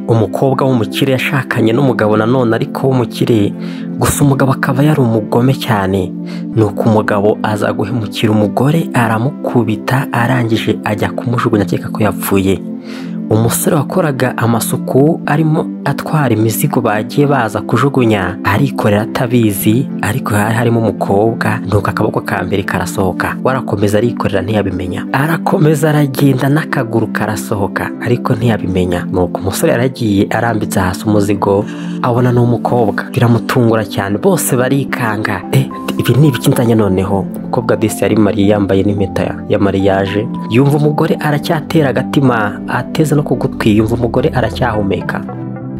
umukobwa w'umukire yashakanye n'umugabo nanone ariko w'umukire gusa umugabo akaba yari umugome cyane nuko umugabo aza guhemukira umugore aramukubita arangije ajya kumujugunya akeka ko yapfuye umusore wakoraga amasuku arimo atwara imizigo bagiye baza kujugunya arikorera atabizi ariko hari harimo umukobwa nuko akaboko ka mbere karasohoka warakomeza arikorera ntiyabimenya arakomeza aragenda n'akaguru karasohoka ariko ntiyabimenya nuko umusore yaragiye arambitse hasi umuzigo abona ni umukobwa biramutungura cyane bose barikanga eh, ibi ni ibiki nzanye noneho umukobwa desi yari mariye yambaye n'impeta ya mariyaje yumva umugore aracyatera agatima ateze no ku gutwi yumva umugore aracyahumeka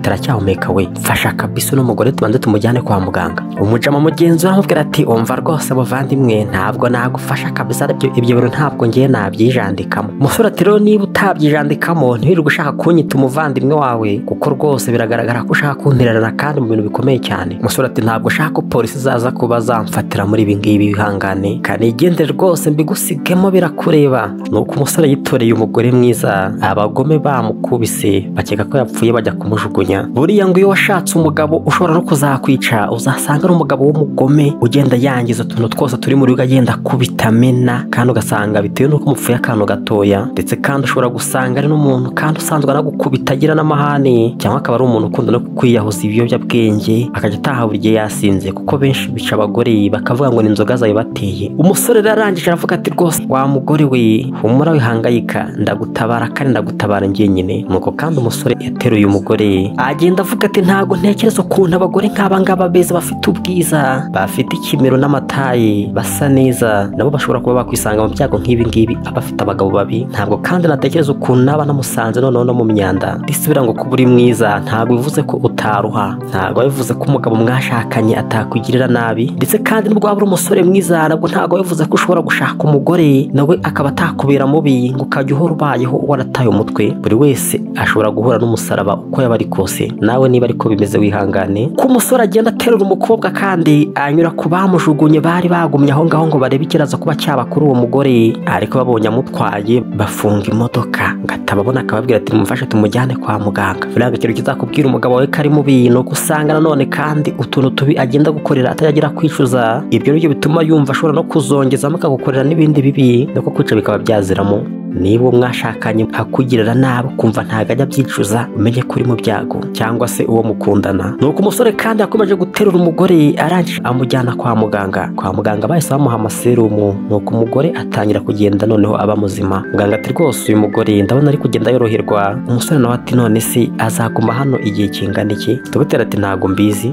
taracyahumeka we fasha kabisa uno mugore tubanze tumujyane kwa muganga umujama mugenzi we aramubwira ati umva rwose bavandimwe ntabwo nagufasha kabisa ibyo ibyo bintu ntabwo ngiye nabyijandikamo umusore ati rero niba utabyijandikamo ntiwirirwe ushaka kunyita umuvandimwe wawe kuko rwose biragaragara ko ushaka kuntererana kandi mu bintu bikomeye cyane umusore ati ntabwo ushaka ko polisi zaza kuba zamfatira muri ibi ngibi bihangane kanigende rwose mbigusigemo birakureba nuko umusore yitoreye umugore mwiza abagome bamukubise bakeka ko yapfuye bajya kumujugunya buriya ngo iyo washatse umugabo ushobora no kuzakwica uzasanga ari umugabo w'umugome ugenda yangiza utuntu twose turi muri rugo agenda kubitamena kandi ugasanga bitewe n'uko umupfuye akantu gatoya ndetse kandi ushobora gusanga ari n'umuntu kandi usanzwe anagukubita agira n'amahane cyangwa akaba ari umuntu ukunda no kwiyahuza ibiyobyabwenge akajya ataha buri gihe yasinze kuko benshi bica abagore bakavuga ngo ni inzoga zabibateye umusore rero arangije aravuga ati rwose wa mugore we humura wihangayika ndagutabara kandi ndagutabara njyenyine nuko kandi umusore yateruye umugore agenda avuga ati ntabwo ntekereza ukuntu abagore nk'aba ngaba beza bafite ubwiza bafite ikimero n'amataye basa neza nabo bashobora kuba bakwisanga mu byago nk'ibi ngibi abafite abagabo babi ntabwo kandi natekereza ukuntu naba namusanze noneho no mu myanda risubira ngo kuba uri mwiza ntabwo bivuze ko utaruha ntabwo bivuze ko umugabo mwashakanye atakugirira nabi ndetse kandi n'ubwo waba uri umusore mwiza nabwo ntabwo bivuze ko ushobora gushaka umugore nawe akaba atakubera mubi ngo ukajya uhora ubayeho warataye umutwe buri wese ashobora guhura n'umusaraba uko yaba ari kose nawe niba ariko bimeze wihangane ko umusore agenda aterura umukobwa kandi anyura ku bamujugunye bari bagumye aho ngaho ngo barebe ikiraza kuba cyaba kuri uwo mugore ariko babonye amutwaye bafunga imodoka ngo atababona akababwira ati mumfashe tumujyane kwa muganga buriya ikintu kizakubwira umugabo wawe ko ari mubi ni uko usanga nanone kandi utuntu tubi agenda gukorera atayagira kwicuza ibyo nibyo bituma yumva ashobora no kuzongezamo akagukorera n'ibindi bibi nuko kwica bikaba byaziramo niba uwo mwashakanye akugirira nabi ukumva ntabwo ajya abyicuza umenye ko uri mu byago cyangwa se uwo mukundana nuko umusore kandi yakomeje guterura umugore arangije amujyana kwa muganga kwa muganga bahise bamuha amaserumu nuko umugore atangira kugenda noneho aba muzima muganga ati rwose uyu mugore ndabona ari kugenda yoroherwa umusore nawe ati none se azaguma hano igihe kingana iki tugutera ati ntabwo mbizi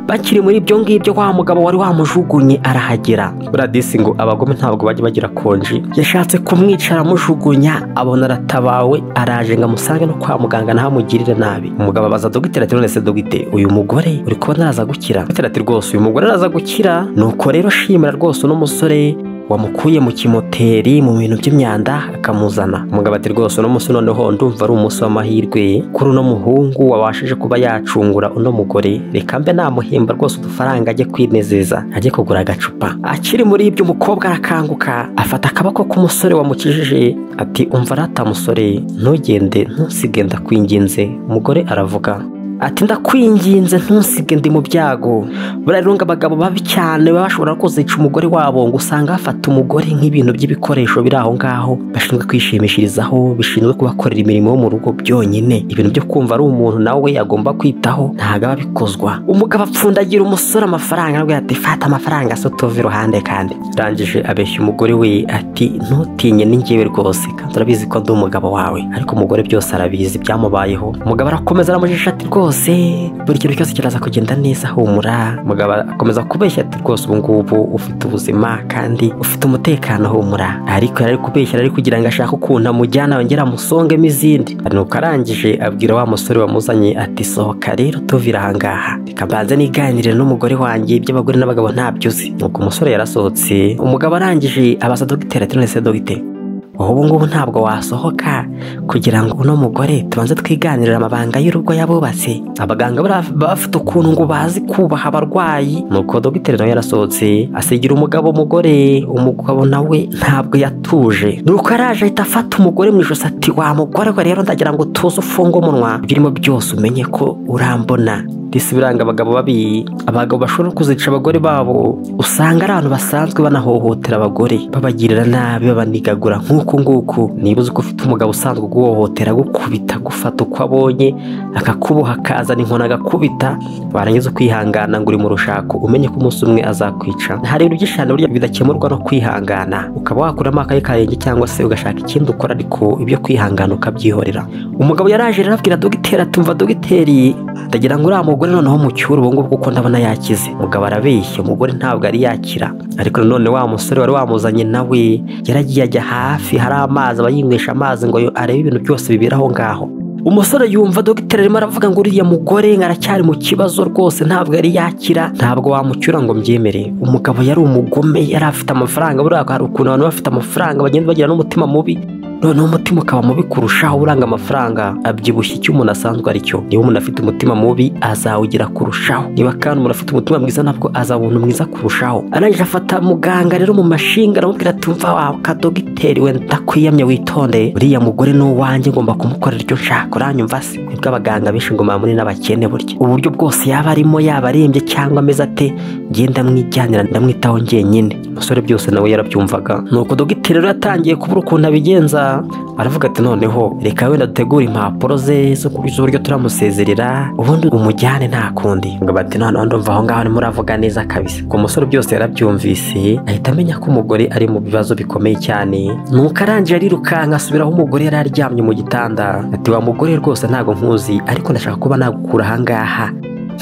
bakiri muri ibyo ngibyo wa mugabo wari wamujugunye arahagera buradisi ngo abagome ntabwo bajya bagira konji yashatse kumwica aramujugunya abona aratabawe araje ngo amusange no kwa muganga ntahamugirire nabi umugabo abaza dogiteri ati none se dogite uyu mugore uri kubona araza gukira dogiteri ati rwose uyu mugore araza gukira nuko rero shimira rwose uno musore wamukuye mu kimoteri mu bintu by'imyanda akamuzana umugabo ati rwose uno munsi noneho ndumva ari umunsi w'amahirwe kuri uno muhungu wabashije kuba yacungura uno mugore reka mbe namuhemba rwose udufaranga ajye kwinezeza ajye kugura agacupa akiri muri ibyo umukobwa arakanguka afata akaboko k'umusore wamukijije ati umva rata musore ntugende ntusigenda kwinginze umugore aravuga ati ndakwinginze ntusige ndi mu byago buriya rero ngo abagabo babi cyane baba bashobora kuzica umugore wabo ngo usanga bafata umugore nk'ibintu by'ibikoresho biri aho ngaho bashinzwe kwishimishirizaho bishinzwe kubakorera imirimo yo mu rugo byonyine ibintu byo kumva ari umuntu nawe agomba kwitaho ntabwo aba abikozwa umugabo apfundagira umusore amafaranga nabwo ati fata amafaranga se utuve iruhande kandi arangije abeshya umugore we ati ntutinye n'ingewe rwose kandi urabizi ko ndi umugabo wawe ariko umugore byose arabizi byamubayeho umugabo arakomeza aramujisha ati rwose rwose buri kintu cyose kiraza kugenda neza humura mugabo akomeza kubeshya ati rwose ubu ngubu ufite ubuzima kandi ufite umutekano humura ariko yari ari kubeshya ari kugira ngo ashake ukuntu amujyana yongera amusongemo izindi nuko arangije abwira wa musore wamuzanye ati sohoka rero tuvira ahangaha reka mbanze niganire n'umugore wanjye iby'abagore n'abagabo ntabyo uzi nuko umusore yarasohotse umugabo arangije abaza dogiteri ati none se dogiteri ubu ngubu ntabwo wasohoka kugira ngo uno mugore tubanze twiganirire amabanga y'urugo yabubatse abaganga baba bafite ukuntu ngo bazi kubaha abarwayi nuko dogiteri nawe yarasohotse asigira umugabo umugore umugabo nawe ntabwo yatuje nuko araje ahita afata umugore mu ijosi ati wa mugore we rero ndagira ngo tuze ufunge umunwa ibirimo byose umenye ko urambona disi biranga abagabo babi abagabo bashobora kuzica abagore babo usanga ari abantu basanzwe banahohotera abagore babagirira nabi babanigagura nk'uku nguku niba uzi ko ufite umugabo usanzwe uguhohotera agukubita agufata uko abonye akakuboha akazana inkoni agakubita warangiza ukihangana ngo uri mu rushako umenye ko umunsi umwe azakwica hari ibintu byinshi cyane burya bidakemurwa no kwihangana ukaba wakuramo akayi karenge cyangwa se ugashaka ikindi ukora ariko ibyo kwihangana ukabyihorera umugabo yaraje rero abwira dogiteri atumva dogiteri ndagira ngo uriya mugore noneho mucyure ubu ngubu kuko ndabona yakize umugabo arabeshya umugore ntabwo ari yakira ariko nanone wa musore wari wamuzanye nawe yaragiye ajya hafi hari amazi aba yinywesha amazi ngo arebe ibintu byose bibera aho ngaho umusore yumva dogiteri arimo aravuga ngo uriya mugore aracyari mu kibazo rwose ntabwo yari yakira ntabwo wamucyura ngo mbyemere umugabo yari umugome yari afite amafaranga buriya hari ukuntu abantu bafite amafaranga bagenda bagira n'umutima mubi noneho umutima ukaba mubi kurushaho uranga amafaranga abyibushye icyo umuntu asanzwe ari cyo niba umuntu afite umutima mubi azawugira kurushaho niba kandi umuntu afite umutima mwiza nabwo azaba umuntu mwiza kurushaho arangije afata muganga rero mu mashinga aramubwira ati mva wawe kadogiteri we ndakwiyamye witonde uriya mugore ni uwanjye ngomba kumukorera icyo nshaka uranyumva se nibwo abaganga benshi ngo mamuni n'abakene burya uburyo bwose yaba arimo yaba arembye cyangwa ameze ate ngenda mwijyanira ndamwitaho njyenyine umusore byose nawe yarabyumvaga nuko dogiteri rero yatangiye kubura ukuntu abigenza aravuga ati noneho reka wenda dutegure impapuro ze z'uburyo turamusezerera ubundi umujyane nta kundi ngo bati noneho ndumva aho ngaho arimo uravuga neza kabisa ku musore byose yarabyumvise ahita amenya ko umugore ari mu bibazo bikomeye cyane nuko arangije arirukanka asubira aho umugore yari aryamye mu gitanda ati wa mugore rwose ntabwo nkuzi ariko ndashaka kuba nagukura aha ngaha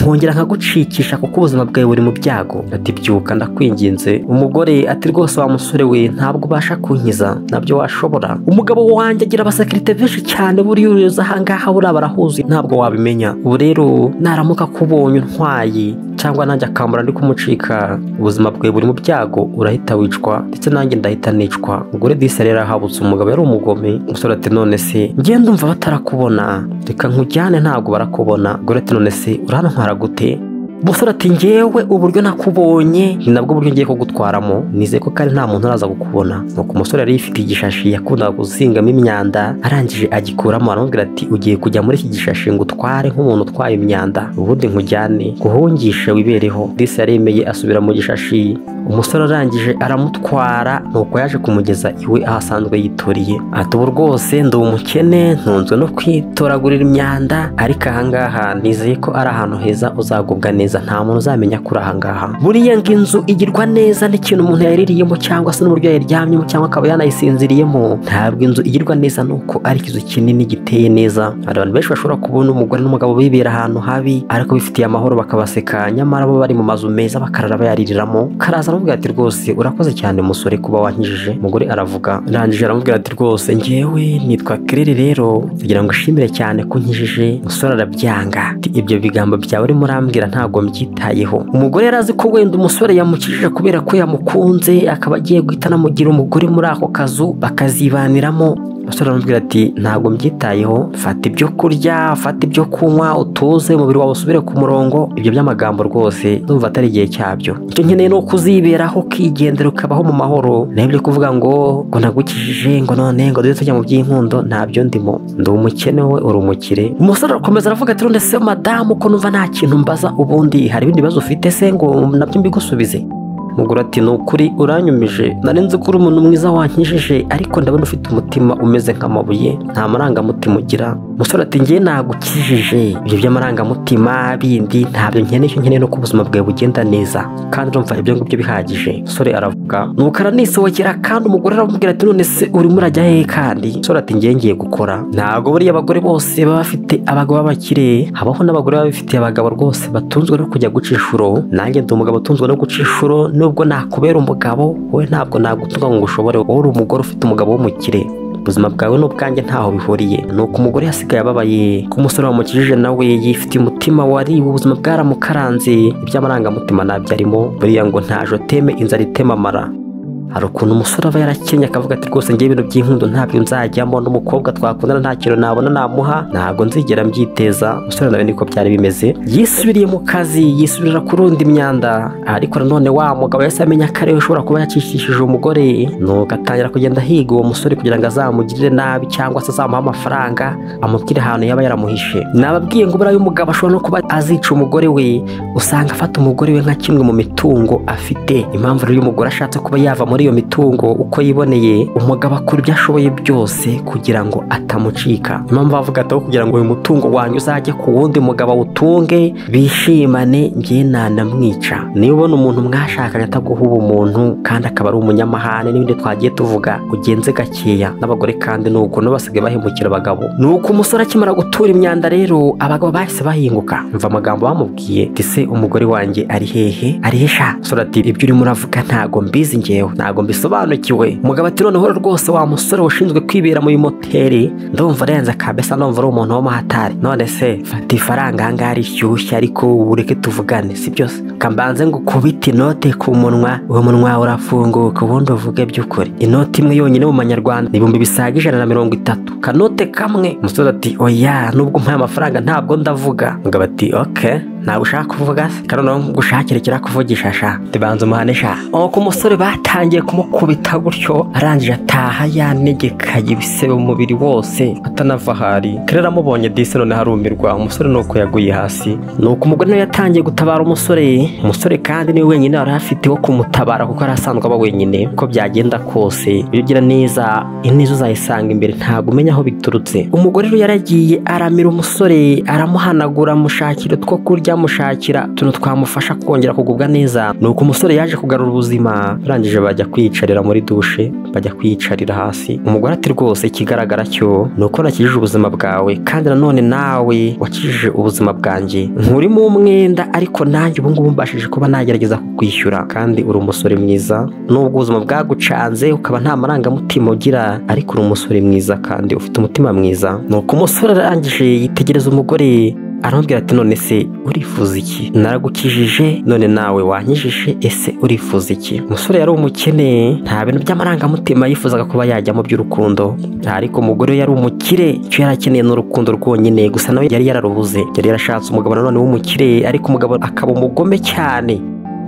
nkongera nkagucikisha kuko ubuzima bwawe buri mu byago ati byuka ndakwinginze umugore ati rwose wa musore we ntabwo ubasha kunkiza nabyo washobora umugabo wanjye agira abasekirite benshi cyane buriya uruza ahangaha buriya barahuzuye ntabwo wabimenya ubu rero naramuka kubonye untwaye cyangwa nanjye akambara ndi kumucika ubuzima bwawe buri mu byago urahita wicwa ndetse nanjye ndahita nicwa umugore disi rero ahabutse umugabo yari umugome umusore ati none se ngenda umva batarakubona reka nkujyane ntabwo barakubona umugore ati none se urantwara gute umusore ati ngewe uburyo nakubonye ni nabwo buryo ngiye kugutwaramo nizeye ko kandi nta muntu uraza gukubona nuko umusore yari yifite igishashi yakundaga gusingamo imyanda arangije agikuramo aramubwira ati ugiye kujya muri iki gishashi ngo utware nk'umuntu utwaye imyanda ubundi nkujyane guhungishe wibereho disi yaremeye asubira mu gishashi umusore arangije aramutwara nuko yaje kumugeza iwe aho asanzwe yituriye ati ubu rwose ndi umukene ntunzwe no kwitoragurira imyanda ariko ahangaha nizeye ko ari ahantu heza uzagubwa neza nta muntu uzamenya ko uri ahangaha buriya ngo inzu igirwa neza n'ikintu umuntu yaririyemo cyangwa se n'uburyo yayiryamyemo cyangwa akaba yanayisinziriyemo ntabwo inzu igirwa neza nuko ari ikizu kinini giteye neza hari abantu benshi bashobora kubona umugore n'umugabo bibera ahantu habi ariko bifitiye amahoro bakabaseka nyamara bo bari mu mazu meza bakarara bayariramo karaza aramubwira ati rwose urakoze cyane musore kuba wankijije umugore aravuga arangije aramubwira ati rwose ngewe nitwa kirere rero kugira ngo ushimire cyane ko nkijije musore arabyanga ibyo bigambo byawe urimo urambwira ntabwo mbyitayeho umugore yari azi ko wenda umusore yamukijije kubera ko yamukunze akaba agiye guhita anamugira umugore muri ako kazu bakazibaniramo umusore aramubwira ati ntabwo mbyitayeho fata ibyo kurya fata ibyo kunywa utuze umubiri wawe usubire ku murongo ibyo by'amagambo rwose ndumva atari igihe cyabyo icyo nkeneye ni ukuziberaho ukigendera ukabaho mu mahoro naho ibyo kuvuga ngo ngo nagukijije ngo none ngo duhite tujya mu by'inkundo ntabyo ndimo ndi umukene we uri umukire umusore arakomeza aravuga ati none se madamu ko numva nta kintu mbaza ubundi hari ibindi bibazo ufite se ngo nabyo mbigusubize mugura ati ni ukuri uranyumije nzi ko uri umuntu mwiza wankijije ariko ndabona ufite umutima umeze nk'amabuye nta marangamutima ugira umusore ati ngewe nagukijije ibyo by'amarangamutima bindi ntabyo nkeneye icyo nkeneye nuko ubuzima bwawe bugenda neza kandi urumva ibyo ngibyo bihagije umusore aravuga nuko aranisohokera kandi umugore aramubwira ati none se urimo urajya hehe kandi umusore ati ngewe ngiye gukora ntabwo buriya abagore bose baba bafite abagabo b'abakire habaho n'abagore baba bafitiye abagabo rwose batunzwe no kujya guca inshuro nanjye ndi umugabo utunzwe no guca inshuro nubwo nakubera umugabo wowe ntabwo nagutunga ngo ushobore wowe uri umugore ufite umugabo w'umukire ubuzima bwawe n'ubwanjye ntaho bihuriye ni uko umugore yasigaye ababaye ko umusore wamukijije nawe yifitiye umutima wari ubuzima bwaramukaranze iby'amarangamutima ntabyo arimo buriya ngo nta joteme inzara itemamara hari ukuntu umusore aba yarakennye akavuga ati rwose ngewe ibintu by'inkundo ntabyo nzajyamo n'umukobwa twakundana nta kintu nabona namuha ntabwo nzigera mbyiteza umusore nawe niko byari bimeze yisubiriye mu kazi yisubirira kurunda imyanda ariko nanone wa mugabo yahise amenya ko ariwe ushobora kuba yakishishije umugore nuko atangira kugenda ahiga uwo musore kugira ngo azamugirire nabi cyangwa se azamuhe amafaranga amubwire ahantu yaba yaramuhishe nababwiye ngo buriya umugabo ashobora no kuba azica umugore we usanga afata umugore we nka kimwe mu mitungo afite impamvu rero iyo umugore ashatse kuba yava muri iyo mitungo uko yiboneye umugabo akora ibyo ashoboye byose kugira ngo atamucika impamvu bavuga ati aho kugira ngo uyu mutungo wanyu uzajye ku wundi mugabo awutunge bishimane njye nanamwica niba ubona umuntu mwashakanye ataguha ubumuntu kandi akaba ari umunyamahane n'ibindi twagiye tuvuga ugenze gakeya n'abagore kandi ni uko basigaye bahemukira abagabo ni uko umusore akimara gutura imyanda rero abagabo bahise bahinguka mva amagambo bamubwiye ati se umugore wanjye ari hehe ari he sha umusore ati ibyo urimo uravuga ntago mbizi ngewe ntago mbisobanukiwe umugabo ati noneho rwose wa musore washinzwe kwibera muri moteri ndumva arenze kabesa ndumva ari umuntu w'umuhatari none se fata ifaranga ahangaha rishyushye ariko ureke tuvugane si byose kambanze ngo ukubite inote ku munwa uwo munwa urafunguka ubundi uvuge by'ukuri inoti imwe yonyine mu manyarwanda ni ibihumbi bisaga ijana na mirongo itatu kanote kamwe umusore ati oya nubwo umpaye amafaranga ntabwo ndavuga umugabo ati oke ntabwo ushaka kuvuga se kandi noneho gushakira ikirakuvugisha sha tubanza umuhane sha nuko umusore batangiye kumukubita gutyo arangije ataha yanegekaye ibisebe umubiri wose atanava ahari karere amubonye disi noneho arumirwa umusore nuko yaguye hasi nuko umugore nawe yatangiye gutabara umusore umusore kandi niwe wenyine wari afite wo kumutabara kuko yari asanzwe aba wenyine uko byagenda kose iyo ugira neza ineza uzayisanga imbere ntabwo umenya aho biturutse umugore rero yaragiye aramira umusore aramuhanagura amushakira utwo kurya amushakira utuntu twamufasha kongera kugubwa neza ni uko umusore yaje kugarura ubuzima arangije bajya kwiyicarira muri dushe bajya kwiyicarira hasi umugore ati rwose ikigaragara cyo ni uko nakijije ubuzima bwawe kandi nanone nawe wakijije ubuzima bwanjye nkurimo umwenda ariko nanjye ubungubu mbashije kuba nagerageza kukwishyura kandi uri umusore mwiza nubwo ubuzima bwagucanze ukaba nta marangamutima ugira ariko uri umusore mwiza kandi ufite umutima mwiza ni uko umusore arangije yitegereza umugore aramubwira ati none se urifuza iki naragukijije none nawe wankijije ese urifuza iki umusore yari umukene nta bintu by'amarangamutima yifuzaga kuba yajyamo by'urukundo ariko umugore we yari umukire icyo yari akeneye ni urukundo rwonyine gusa nawe yari yararubuze yari yarashatse umugabo nanone w'umukire ariko umugabo akaba umugome cyane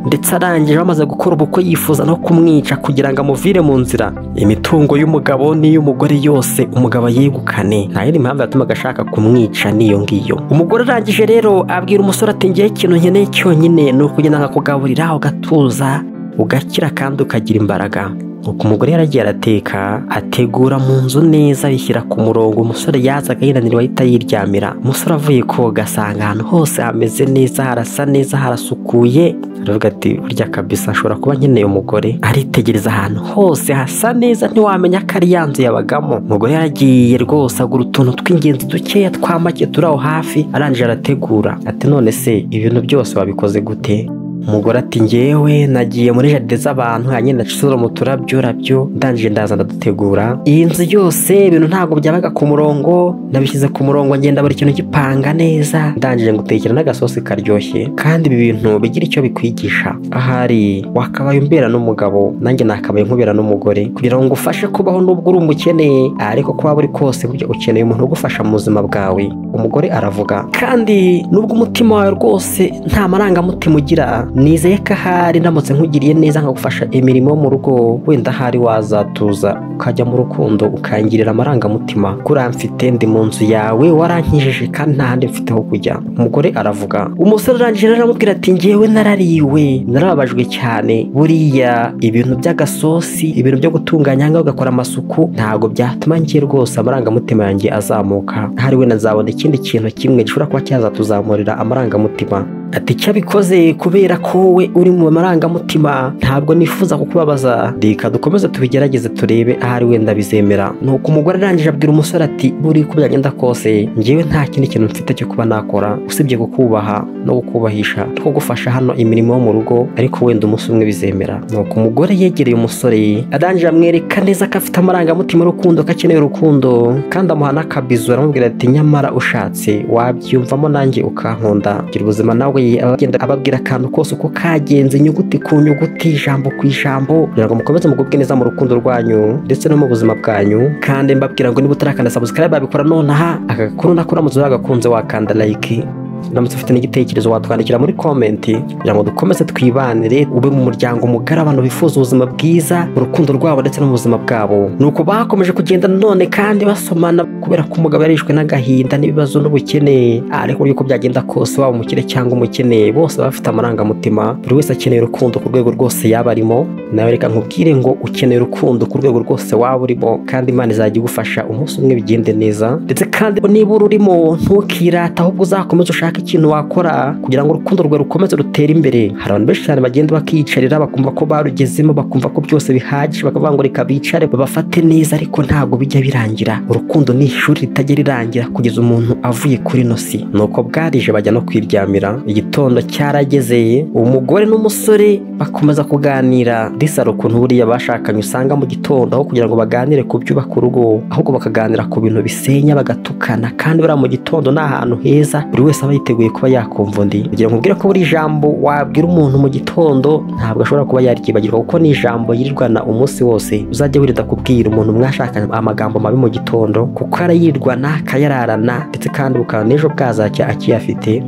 ndetse arangije amaze gukora ubukwe yifuza no kumwica kugira ngo amuvire mu nzira imitungo y'umugabo n'iy'umugore yose umugabo yegukane nta yindi mpamvu yatumaga ashaka kumwica n'iyo ngiyo umugore arangije rero abwira umusore ati ngewe ikintu nkeneye cyonyine ni ukugenda nkakugaburira ugatuza ugakira kandi ukagira imbaraga nuko umugore yaragiye arateka ategura mu nzu neza bishyira ku murongo umusore yazaga yinanirwa ahita yiryamira umusore avuye koga asanga ahantu hose hameze neza harasa neza harasukuye aravuga ati burya kabisa ashobora kuba nkeneye umugore aritegereza ahantu hose hasa neza ntiwamenya ko ari yanzu yabagamo umugore yaragiye rwose agura utuntu tw'ingenzi dukeya twa make turi aho hafi arangije arategura ati none se ibintu byose wabikoze gute umugore ati ngewe nagiye muri jaride z'abantu hanyine ndacusura mu turabyo rabyo ndangije ndaza ndadutegura iyi nzu yose ibintu ntabwo byabaga ku murongo nabishyize ku murongo ngenda buri kintu gipanga neza ndangije ngutekera n'agasosi karyoshye kandi ibi bintu bigira icyo bikwigisha ahari wakabaye umbera n'umugabo nanjye nakabaye nkubera n'umugore kugira ngo ngufashe kubaho n'ubwo uri umukene ariko ko waba uri kose burya ukeneye umuntu ugufasha mu buzima bwawe umugore aravuga kandi nubwo umutima wawe rwose nta marangamutima ugira nizeye ko ahari ndamutse nkugiriye neza nkagufasha imirimo yo mu rugo wenda ahari wazatuza ukajya mu rukundo ukangirira amarangamutima kuramfite ndi mu nzu yawe warankijije kandi nta handi mfite ho kujya umugore aravuga umusore urangije rero aramubwira ati ngewe narariwe narababajwe cyane buriya ibintu by'agasosi ibintu byo gutunganya ngaho ugakora amasuku ntabwo byatuma ngiye rwose amarangamutima yanjye azamuka ahari wenda nzabona ikindi kintu kimwe gishobora kuba cyazatuzamurira amarangamutima ati icyo abikoze kubera ko wowe uri mu marangamutima ntabwo nifuza kukubabaza reka dukomeze tubigerageze turebe ahari wenda bizemera nuko umugore arangije abwira umusore ati buri uko byagenda kose ngewe nta kindi kintu mfite cyo kuba nakora usibye kukubaha no kukubahisha no kugufasha hano imirimo yo mu rugo ariko wenda umunsi umwe bizemera nuko umugore yegereye umusore arangije amwereka neza ko afite amarangamutima urukundo ko akeneye urukundo kandi amuha n'akabizu aramubwira ati nyamara ushatse wabyiyumvamo nanjye ukankunda gira ubuzima nawe ashoboye abagenda ababwira akantu kose uko kagenze inyuguti ku nyuguti ijambo ku ijambo kugira ngo mukomeze mugubwe neza mu rukundo rwanyu ndetse no mu buzima bwanyu kandi mbabwira ngo niba utarakanda subscribe babikora nonaha agakuru nakora mu gakunze wakanda like uramutse ufite n'igitekerezo watwandikira muri komenti kugira ngo dukomeze twibanire ube mu muryango mugari abantu bifuza ubuzima bwiza urukundo rwabo ndetse no mu buzima bwabo ni uko bakomeje kugenda none kandi basomana kubera ko umugabo yarishwe n'agahinda n'ibibazo n'ubukene ariko uburyo uko byagenda kose waba umukire cyangwa umukene bose baba bafite amarangamutima buri wese akeneye urukundo ku rwego rwose yaba arimo nawe reka nkubwire ngo ukeneye urukundo ku rwego rwose waba urimo kandi imana izajya igufasha umunsi umwe bigende neza ndetse kandi niba ururimo ntukirata ahubwo uzakomeze ushaka ushaka ikintu wakora kugira ngo urukundo rwawe rukomeze rutere imbere hari abantu benshi cyane bagenda bakiyicarira bakumva ko barugezemo bakumva ko byose bihagije bakavuga ngo reka bicare babafate neza ariko ntabwo bijya birangira urukundo ni ishuri ritajya rirangira kugeza umuntu avuye kuri nosi nuko bwarije bajya no kwiryamira igitondo cyaragezeye umugore n'umusore bakomeza kuganira risara ukuntu buriya bashakanye usanga mu gitondo aho kugira ngo baganire ku byubaka urugo ahubwo bakaganira ku bintu bisenya bagatukana kandi buriya mu gitondo ni ahantu heza buri wese aba yiteguye kuba yakumva undi kugira ngo ubwire ko buri jambo wabwira umuntu mu gitondo ntabwo ashobora kuba yaryibagirwa kuko ni ijambo yirirwana umunsi wose uzajya wirinda kubwira umuntu mwashakanye amagambo mabi mu gitondo kuko arayirwana akayararana ndetse kandi bukaba n'ejo bwazajya akiyafite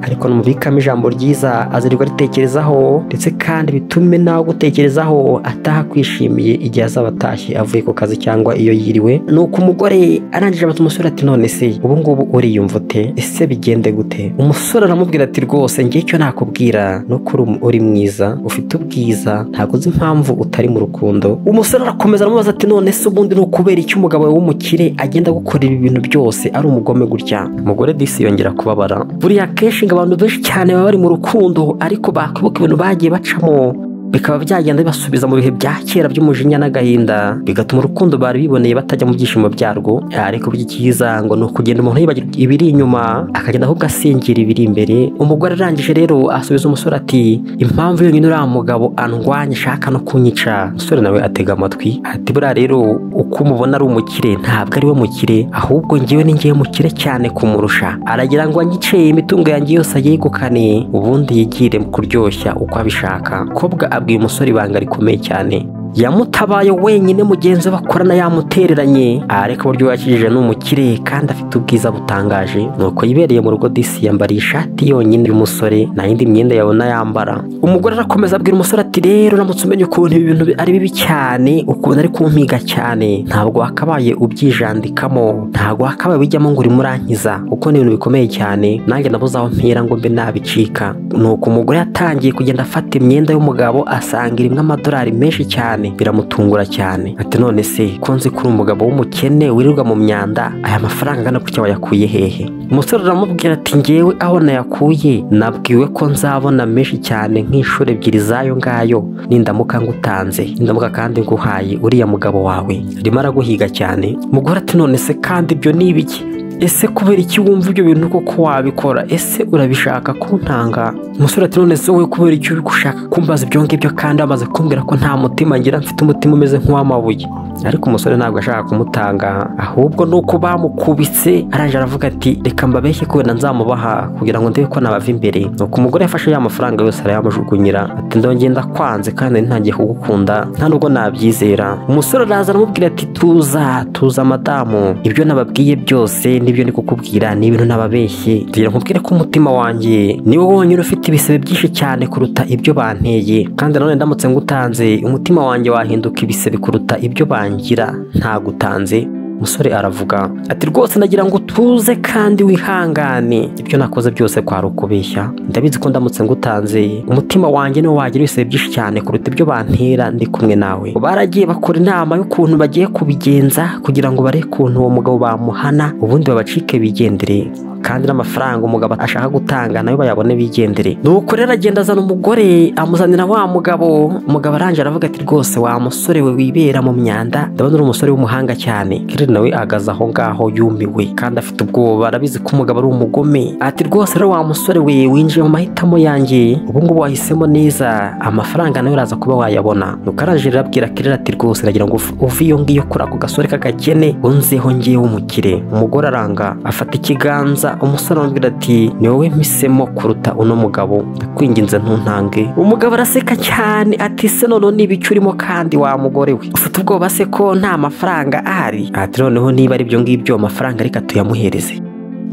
ariko numvikamo ijambo ryiza azirirwa ritekerezaho ndetse kandi bitume nawe gutekerezaho ataha kwishimiye igihe azaba atashye avuye ku kazi cyangwa iyo yiriwe nuko umugore arangije abata umusore ati none se ubu ngubu uriyumva ute ese bigende gute umusore aramubwira ati rwose ngiye icyo nakubwira ni uko uri mwiza ufite ubwiza ntabwo uzi impamvu utari mu rukundo umusore arakomeza aramubaza ati none se ubundi ni ukubera icyo umugabo w'umukire agenda gukorera ibintu byose ari umugome gutya umugore disi yongera kubabara buriya kenshi abantu benshi cyane baba bari mu rukundo ariko bakwibuka ibintu bagiye bacamo bikaba byagenda bibasubiza mu bihe bya kera by'umujinya n'agahinda bigatuma urukundo bari biboneye batajya mu byishimo byarwo ariko ikiza ngo ni ukugenda umuntu yibagirwa ibiri inyuma akagenda ahubwo asingira ibiri imbere umugore arangije rero asubiza umusore ati impamvu yonyine uriya mugabo andwanya ashaka no kunyica umusore nawe atega amatwi ati buriya rero uko umubona ari umukire ntabwo ari we mukire ahubwo ngewe ni ngewe mukire cyane kumurusha aragira ngo anyice imitungo yanjye yose ayegukane ubundi yigire kuryoshya uko abishaka kobwa abwiye umusore ibanga rikomeye cyane yamutabaye wenyine mugenzi we bakorana yamutereranye ariko uburyo yakijije ni umukire kandi afite ubwiza butangaje nuko yibereye mu rugo disi yambariye ishati yonyine y'umusore nta yindi myenda yabona yambara umugore arakomeza abwira umusore ati rero uramutse umenya ukuntu ibi bintu ari bibi cyane ukuntu ari kumpiga cyane ntabwo wakabaye ubyijandikamo ntabwo wakabaye ujyamo ngo urimo urankiza kuko ni ibintu bikomeye cyane nanjye nabuze aho mpera ngo mbe nabicika nuko umugore yatangiye kugenda afata imyenda y'umugabo asanga irimo amadolari menshi cyane biramutungura cyane ati none se ko nzi ko uri umugabo w'umukene wirirwa mu myanda aya mafaranga angana gutya wayakuye hehe umusore aramubwira ati ngewe aho nayakuye nabwiwe ko nzabona menshi cyane nk'inshuro ebyiri z'ayo ngayo nindamuka ngutanze nindamuka kandi nguhaye uriya mugabo wawe arimo araguhiga cyane mugore ati none se kandi ibyo ni ibiki ese kubera iki wumva ibyo bintu koko wabikora ese urabishaka kuntanga umusore ati none wowe kubera icyo uri gushaka kumbaza ibyo ngibyo kandi wamaze kumbwira ko nta mutima ngira mfite umutima umeze nk'uw'amabuye ariko umusore ntabwo ashaka kumutanga ahubwo ni uko bamukubitse arangije aravuga ati reka mbabeshye kubera nzamubaha kugira ngo ndebe ko nabava imbere nuko umugore yafashe ya mafaranga yose arayamujugunyira ati ndongera ndakwanze kandi ntangiye kugukunda nta nubwo nabyizera umusore araza aramubwira ati tuza tuza madamu ibyo nababwiye byose n'ibyo ndi kukubwira ni ibintu nababeshye kugira nkubwire ko umutima wanjye niwe wonyine ufite ibisebe byinshi cyane kuruta ibyo banteye kandi nanone ndamutse ngutanze umutima wanjye wahinduka ibisebe kuruta ibyo bangira ntagutanze umusore aravuga ati rwose ndagira ngo tuze kandi wihangane ibyo nakoze byose kwari ukubeshya ndabizi ko ndamutse ngutanze umutima wanjye niwo wagira ibisebe byinshi cyane kuruta ibyo bantera ndi kumwe nawe baragiye bakora inama y'ukuntu bagiye kubigenza kugira ngo barebe ukuntu uwo mugabo bamuhana ubundi babacike bigendere kandi n'amafaranga umugabo ashaka gutanga nawe bayabone bigendere nuko rero agenda azana umugore amuzanira wa mugabo umugabo aranje aravuga ati rwose wa musore we wibera mu myanda ndabona uri umusore w'umuhanga cyane kiri nawe ahagaze aho ngaho yumiwe kandi afite ubwoba arabizi ko umugabo ari umugome ati rwose rero wa musore we winjiye mu mahitamo yanjye ubu ngubu wahisemo neza amafaranga nawe uraza kuba wayabona nuko aranje arabwira kirera ati rwose nagira ngo uve iyo ngiyo kuri ako gasore k'agakene unzeho ngewe umukire umugore aranga afata ikiganza umusore arambwira ati ni wowe mpisemo kuruta uno mugabo ndakwinginze ntuntange umugabo araseka cyane ati se noneho niba icyo urimo kandi wa mugore we ufite ubwoba se ko nta mafaranga ahari ati noneho niba ari ibyo ngibyo amafaranga reka tuyamuhereze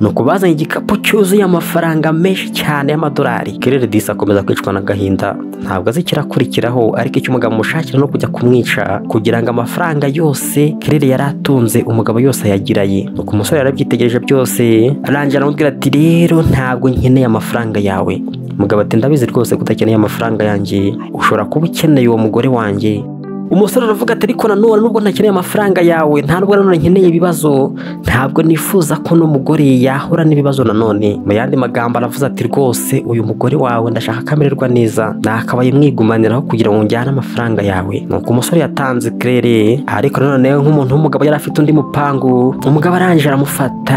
ni ukubazanye igikapu cyuzuye amafaranga menshi cyane y'amadolari kerere disi akomeza kwicwa n'agahinda ntabwo azi ikirakurikiraho ariko icyo umugabo amushakira no kujya kumwica kugira ngo amafaranga yose kerere yari atunze umugabo yose ayagira ye nuko umusore yarabyitegereje byose arangira aramubwira ati rero ntabwo nkeneye amafaranga yawe umugabo ati ndabizi rwose ko udakeneye amafaranga yanjye ushobora kuba ukeneye uwo mugore wanjye umusore aravuga ati ariko nanone nubwo ntakeneye amafaranga yawe ntabwo nanone nkeneye ibibazo ntabwo nifuza ko n'umugore yahura n'ibibazo nanone mu yandi magambo aravuze ati rwose uyu mugore wawe ndashaka kamererwa neza nakabaye mwigumaniraho kugira ngo njyane amafaranga yawe nuko umusore yatanze kirere ariko nanone nk'umuntu w'umugabo yari afite undi mupangu umugabo arangije aramufata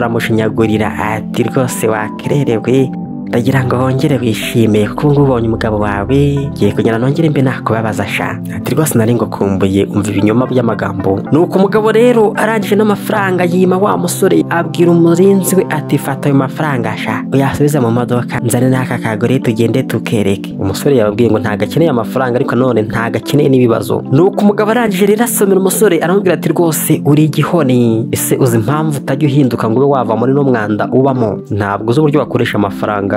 amuramushinyagurira ati rwose wakererewe ndagira ngo wongere wishime kuko ngubu ubonye umugabo wawe ngiye kugira nongere mbe nakubabaza sha ati rwose nari ngukumbuye umva ibinyoma by'amagambo nuko umugabo rero arangije n'amafaranga yima wa musore abwira umurinzi we ati fata ayo mafaranga sha uyasubize mu modoka nzane n'aka kagore tugende tukereke umusore yababwiye ngo ntago akeneye amafaranga ariko none ntago akeneye n'ibibazo nuko umugabo arangije rero asomera umusore aramubwira ati rwose uri igihoni ese uzi impamvu utajya uhinduka ngo ube wava muri no mwanda ubamo ntabwo uzi uburyo wakoresha amafaranga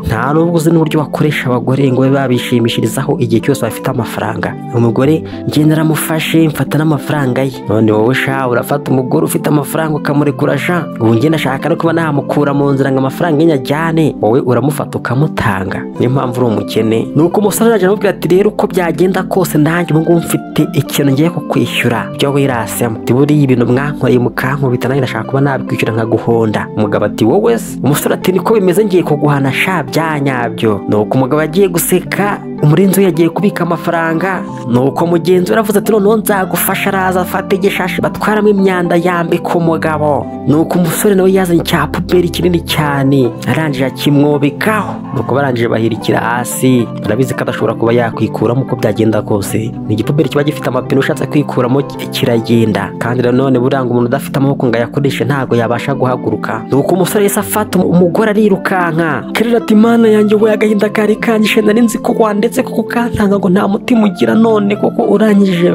nta nubwo uzi n'uburyo bakoresha abagore ngo babe babishimishirizaho igihe cyose bafite amafaranga umugore ngenda aramufashe mfata n'amafaranga ye none wowe sha urafata umugore ufite amafaranga ukamurekura sha ubu ngenda ashaka no kuba namukura mu nzira ngo amafaranga ye nyajyane wowe uramufata ukamutanga niyo mpamvu uri umukene ni uko umusore arajya aramubwira ati rero uko byagenda kose nanjye ubu ngubu mfite ikintu ngiye kukwishyura byo wirasemo ati buriya ibintu mwankoreye mukankubita nanjye ndashaka kuba nabikwishyura nkaguhonda umugabo ati wowe se umusore ati niko bimeze ngiye kuguhana sha byanyabyo nuko umugabo agiye guseka umurinzi we yagiye kubika amafaranga nuko mugenzi we aravuze ati noneho nzagufasha araza afata igishashi batwaramo imyanda yambika umugabo nuko umusore nawe yazanye cya puberi kinini cyane arangije akimwobekaho nuko barangije bahirikira hasi barabizi ko adashobora kuba yakwikuramo uko byagenda kose ni igipuberi kiba gifite amapine ushatse kwikuramo kiragenda kandi nanone buranga umuntu udafite amaboko ngo ayakoreshe ntabwo yabasha guhaguruka nuko umusore yahise afata umugore arirukanka kerera ati imana yanjye we agahinda kari kanyishe nari nzi ko wandetse kuko ukantanga ngo nta mutima ugira none kuko urangije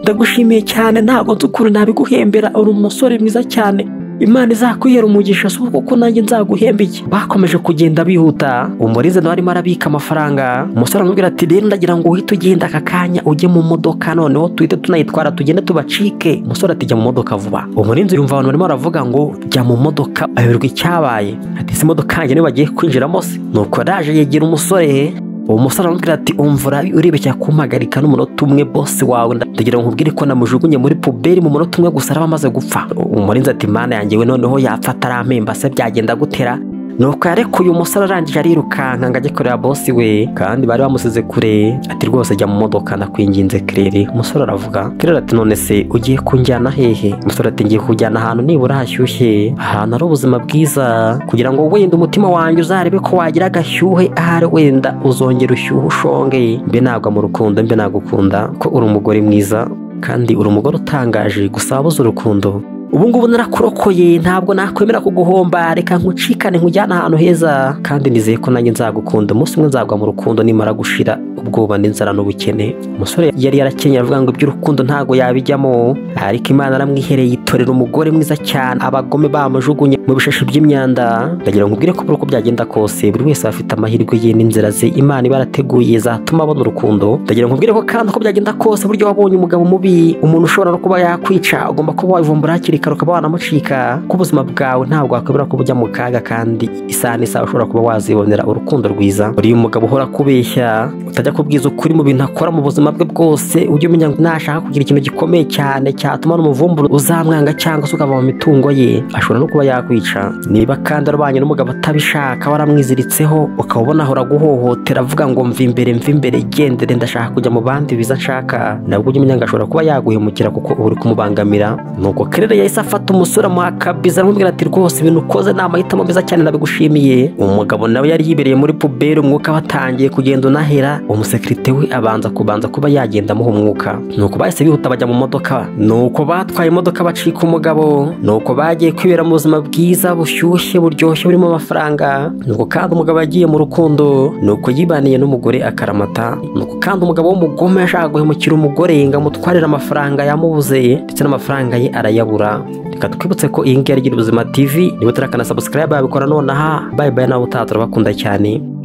ndagushimiye cyane ntabwo nzi ukuntu nabiguhembera uri umusore mwiza cyane imana izakwihera umugisha si kuko nanjye nzaguhembeye bakomeje kugenda bihuta umurize nawe arimo arabika amafaranga umusore aramubwira ati rero ndagira ngo uhite ugenda aka kanya ujye mu modoka noneho tuhite tunayitwara tugende tubacike umusore ati jya mu modoka vuba umurinzi yumva abantu barimo baravuga ngo jya mu modoka ayoberwa icyabaye ati si imodoka yanjye niyo bagiye kwinjiramo se nuko araje yegera umusore uwo musore aramubwira ati umvura urebeshya kumpagarika n'umunota umwe bose wawe ndagira ngo nkubwire ko namujugunye muri puberi mu munota umwe gusa araba amaze gupfa umurinzi ati mana yanjye we noneho yapfata arampemba se byagenda gutera nuko yarekuye umusore arangije arirukanka ngo ajye kureba bosi we kandi bari bamusize kure ati rwose jya mu modoka ndakwinginze kirere umusore aravuga kirere ati none se ugiye kunjyana hehe umusore ati ngiye kujyana ahantu nibura hashyushye ahantu hari ubuzima bwiza kugira ngo wenda umutima wanjye uzarebe ko wagira agashyuhe ahari wenda uzongera ushyuhe ushonge mbe nagwa mu rukundo mbe nagukunda ko uri umugore mwiza kandi uri umugore utangaje gusa wabuze urukundo ubu ngubu narakurokoye ntabwo nakwemera kuguhomba reka nkucikane nkujyane ahantu heza kandi nizeye ko nanjye nzagukunda umunsi umwe nzagwa mu rukundo nimara gushira ubwoba n'inzara n'ubukene umusore yari yarakenyeye avuga ngo iby'urukundo ntabwo yabijyamo ariko imana aramwihereye yitorera umugore mwiza cyane abagome bamujugunye mu bishashi by'imyanda ndagira ngo ubwire ko uko byagenda kose buri wese afite amahirwe ye n'inzira ze imana ibarateguye zatuma abona urukundo ndagira ngo ubwire ko kandi uko byagenda kose buryo wabonye umugabo mubi umuntu ushobora no kuba yakwica ugomba kuba wabivumbura hakiri kare ukaba wanamucika ko ubuzima bwawe ntabwo wakwemera ko bujya mu kaga kandi isaha n'isaha ushobora kuba wazibonera urukundo rwiza uriya umugabo uhora kubeshya utajya kubwiza ukuri mu bintu akora mu buzima bwe bwose ujye umenya ngo nashaka kugira ikintu gikomeye cyane cyatuma n'umuvumburo uzamwanga cyangwa se ukava mu mitungo ye ashobora no kuba yakwica niba kandi arwanya n'umugabo atabishaka waramwiziritseho ukaba ubona ahora guhohotera avuga ngo mva imbere mva imbere gendere ndashaka kujya mu bandi biza nshaka nabwo ujye umenya ngo ashobora kuba yaguhemukira kuko uba uri kumubangamira nuko kerere yahise afata umusore amuha akabiza aramubwira ati rwose ibintu ukoze ni amahitamo meza cyane nabigushimiye umugabo nawe yari yibereye muri puberi umwuka watangiye kugenda unahera umusekirite we abanza kubanza kuba yagenda amuha umwuka nuko bahise bihuta bajya mu modoka nuko batwaye imodoka bacika umugabo nuko bagiye kwibera mu buzima bwiza bushyushye buryoshye burimo amafaranga nuko kandi umugabo yagiye mu rukundo nuko yibaniye n'umugore akaramata nuko kandi umugabo w'umugome yashaka guhemukira umugore ngo amutwarire amafaranga yamubuze ndetse n'amafaranga ye arayabura reka twibutse ko iyi ngiyi ari Gira ubuzima tv niba utarakanasabusikayiba yabikora nonaha bayibaye nawe utaha turabakunda cyane